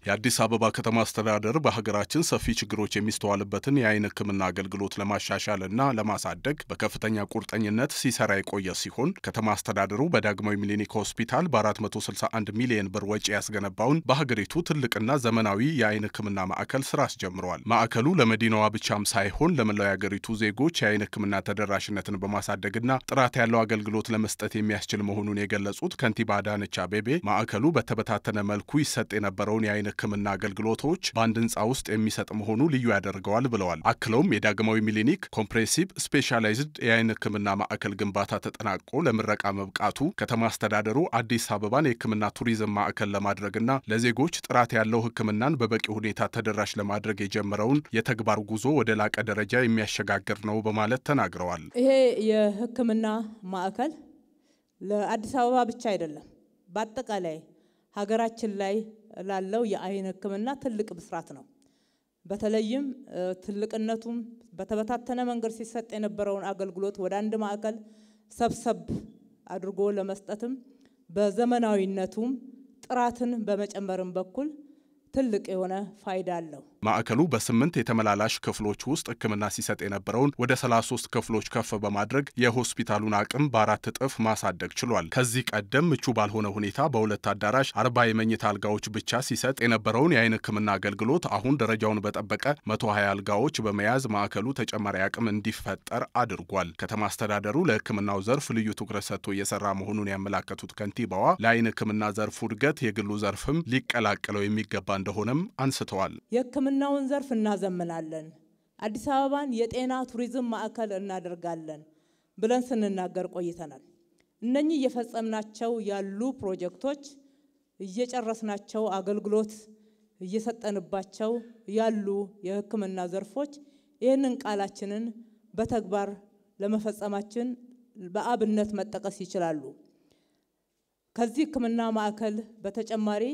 የአዲስ አበባ ከተማ አስተዳደር በሀገራችን ሰፊ ችግሮች የሚስተዋልበትን የአይን ሕክምና አገልግሎት ለማሻሻል እና ለማሳደግ በከፍተኛ ቁርጠኝነት ሲሰራ የቆየ ሲሆን ከተማ አስተዳደሩ በዳግማዊ ሚሊኒክ ሆስፒታል በ461 ሚሊዮን ብር ወጪ ያስገነባውን በሀገሪቱ ትልቅና ዘመናዊ የአይን ሕክምና ማዕከል ስራ አስጀምረዋል። ማዕከሉ ለመዲናዋ ብቻም ሳይሆን ለመላው የሀገሪቱ ዜጎች የአይን ሕክምና ተደራሽነትን በማሳደግና ጥራት ያለው አገልግሎት ለመስጠት የሚያስችል መሆኑን የገለጹት ከንቲባ አዳነች አቤቤ ማዕከሉ በተበታተነ መልኩ ይሰጥ የነበረውን የአይን ሕክምና አገልግሎቶች በአንድ ህንፃ ውስጥ የሚሰጥ መሆኑ ልዩ ያደርገዋል ብለዋል። አክለውም የዳግማዊ ሚሊኒክ ኮምፕሬሲቭ ስፔሻላይዝድ የአይን ሕክምና ማዕከል ግንባታ ተጠናቆ ለምረቃ መብቃቱ ከተማ አስተዳደሩ አዲስ አበባን የሕክምና ቱሪዝም ማዕከል ለማድረግና ለዜጎች ጥራት ያለው ሕክምናን በበቂ ሁኔታ ተደራሽ ለማድረግ የጀመረውን የተግባር ጉዞ ወደ ላቀ ደረጃ የሚያሸጋግር ነው በማለት ተናግረዋል። ይሄ የሕክምና ማዕከል ለአዲስ አበባ ብቻ አይደለም፣ በአጠቃላይ ሀገራችን ላይ ላለው የአይን ሕክምና ትልቅ ብስራት ነው። በተለይም ትልቅነቱም በተበታተነ መንገድ ሲሰጥ የነበረውን አገልግሎት ወደ አንድ ማዕከል ሰብሰብ አድርጎ ለመስጠትም በዘመናዊነቱም ጥራትን በመጨመርም በኩል ትልቅ የሆነ ፋይዳ አለው። ማዕከሉ በስምንት የተመላላሽ ክፍሎች ውስጥ ሕክምና ሲሰጥ የነበረውን ወደ 33 ክፍሎች ከፍ በማድረግ የሆስፒታሉን አቅም በአራት እጥፍ ማሳደግ ችሏል። ከዚህ ቀደም ምቹ ባልሆነ ሁኔታ በሁለት አዳራሽ አርባ የመኝታ አልጋዎች ብቻ ሲሰጥ የነበረውን የአይን ሕክምና አገልግሎት አሁን ደረጃውን በጠበቀ 120 አልጋዎች በመያዝ ማዕከሉ ተጨማሪ አቅም እንዲፈጠር አድርጓል። ከተማ አስተዳደሩ ለሕክምናው ዘርፍ ልዩ ትኩረት ሰጥቶ እየሰራ መሆኑን ያመላከቱት ከንቲባዋ ለአይን ሕክምና ዘርፉ እድገት የግሉ ዘርፍም ሊቀላቀለው የሚገባ እንደሆነም አንስተዋል። የሕክምናውን ዘርፍ እናዘምናለን፣ አዲስ አበባን የጤና ቱሪዝም ማዕከል እናደርጋለን ብለን ስንናገር ቆይተናል። እነኚህ እየፈጸምናቸው ያሉ ፕሮጀክቶች እየጨረስናቸው አገልግሎት እየሰጠንባቸው ያሉ የሕክምና ዘርፎች ይህንን ቃላችንን በተግባር ለመፈጸማችን በአብነት መጠቀስ ይችላሉ። ከዚህ ሕክምና ማዕከል በተጨማሪ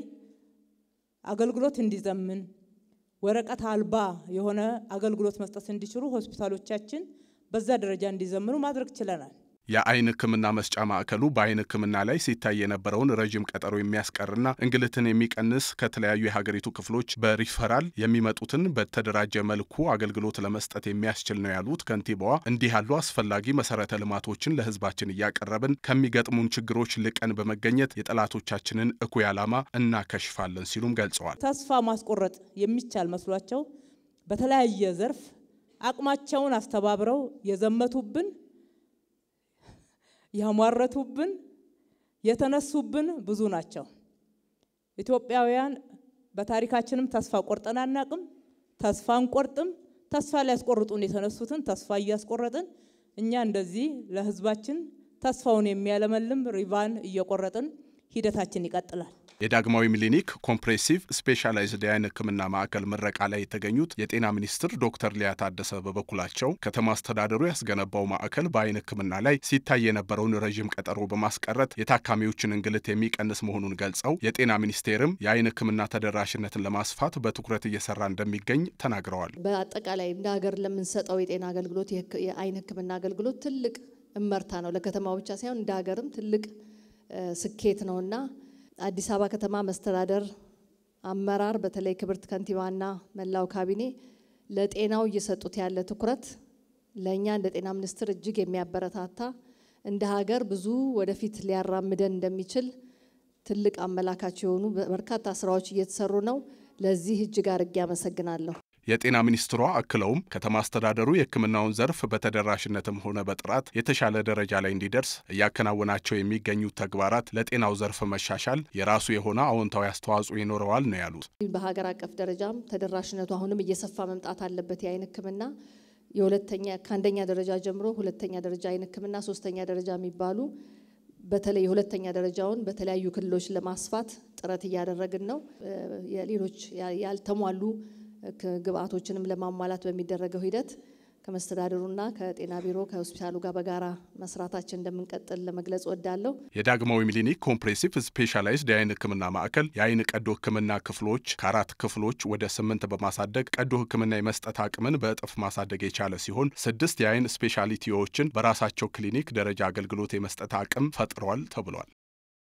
አገልግሎት እንዲዘምን ወረቀት አልባ የሆነ አገልግሎት መስጠት እንዲችሉ ሆስፒታሎቻችን በዛ ደረጃ እንዲዘምኑ ማድረግ ችለናል። የአይን ሕክምና መስጫ ማዕከሉ በአይን ሕክምና ላይ ሲታይ የነበረውን ረዥም ቀጠሮ የሚያስቀርና እንግልትን የሚቀንስ ከተለያዩ የሀገሪቱ ክፍሎች በሪፈራል የሚመጡትን በተደራጀ መልኩ አገልግሎት ለመስጠት የሚያስችል ነው ያሉት ከንቲባዋ፣ እንዲህ ያሉ አስፈላጊ መሰረተ ልማቶችን ለሕዝባችን እያቀረብን ከሚገጥሙን ችግሮች ልቀን በመገኘት የጠላቶቻችንን እኩይ ዓላማ እናከሽፋለን ሲሉም ገልጸዋል። ተስፋ ማስቆረጥ የሚቻል መስሏቸው በተለያየ ዘርፍ አቅማቸውን አስተባብረው የዘመቱብን ያሟረቱብን የተነሱብን ብዙ ናቸው። ኢትዮጵያውያን በታሪካችንም ተስፋ ቆርጠን አናቅም፣ ተስፋ አንቆርጥም። ተስፋ ሊያስቆርጡን የተነሱትን ተስፋ እያስቆረጥን እኛ እንደዚህ ለህዝባችን ተስፋውን የሚያለመልም ሪቫን እየቆረጥን ሂደታችን ይቀጥላል። የዳግማዊ ሚሊኒክ ኮምፕሬሲቭ ስፔሻላይዝድ የአይን ሕክምና ማዕከል ምረቃ ላይ የተገኙት የጤና ሚኒስትር ዶክተር ሊያ ታደሰ በበኩላቸው ከተማ አስተዳደሩ ያስገነባው ማዕከል በአይን ሕክምና ላይ ሲታይ የነበረውን ረዥም ቀጠሮ በማስቀረት የታካሚዎችን እንግልት የሚቀንስ መሆኑን ገልጸው የጤና ሚኒስቴርም የአይን ሕክምና ተደራሽነትን ለማስፋት በትኩረት እየሰራ እንደሚገኝ ተናግረዋል። በአጠቃላይ እንደ ሀገር ለምንሰጠው የጤና አገልግሎት የአይን ሕክምና አገልግሎት ትልቅ እመርታ ነው። ለከተማው ብቻ ሳይሆን እንደ ሀገርም ትልቅ ስኬት ነውና አዲስ አበባ ከተማ መስተዳደር አመራር በተለይ ክብርት ከንቲባና መላው ካቢኔ ለጤናው እየሰጡት ያለ ትኩረት ለእኛ እንደ ጤና ሚኒስቴር እጅግ የሚያበረታታ እንደ ሀገር ብዙ ወደፊት ሊያራምደን እንደሚችል ትልቅ አመላካች የሆኑ በርካታ ስራዎች እየተሰሩ ነው። ለዚህ እጅግ አድርጌ አመሰግናለሁ። የጤና ሚኒስትሯ አክለውም ከተማ አስተዳደሩ የሕክምናውን ዘርፍ በተደራሽነትም ሆነ በጥራት የተሻለ ደረጃ ላይ እንዲደርስ እያከናወናቸው የሚገኙት ተግባራት ለጤናው ዘርፍ መሻሻል የራሱ የሆነ አዎንታዊ አስተዋጽኦ ይኖረዋል ነው ያሉት። በሀገር አቀፍ ደረጃም ተደራሽነቱ አሁንም እየሰፋ መምጣት አለበት። የአይን ሕክምና የሁለተኛ ከአንደኛ ደረጃ ጀምሮ ሁለተኛ ደረጃ አይን ሕክምና፣ ሶስተኛ ደረጃ የሚባሉ በተለይ የሁለተኛ ደረጃውን በተለያዩ ክልሎች ለማስፋት ጥረት እያደረግን ነው። የሌሎች ያልተሟሉ ግብአቶችንም ለማሟላት በሚደረገው ሂደት ከመስተዳድሩና ከጤና ቢሮ ከሆስፒታሉ ጋር በጋራ መስራታችን እንደምንቀጥል ለመግለጽ ወዳለሁ። የዳግማዊ ሚሊኒክ ኮምፕሬሲቭ ስፔሻላይዝድ የአይን ሕክምና ማዕከል የአይን ቀዶ ሕክምና ክፍሎች ከአራት ክፍሎች ወደ ስምንት በማሳደግ ቀዶ ሕክምና የመስጠት አቅምን በእጥፍ ማሳደግ የቻለ ሲሆን ስድስት የአይን ስፔሻሊቲዎችን በራሳቸው ክሊኒክ ደረጃ አገልግሎት የመስጠት አቅም ፈጥሯል ተብሏል።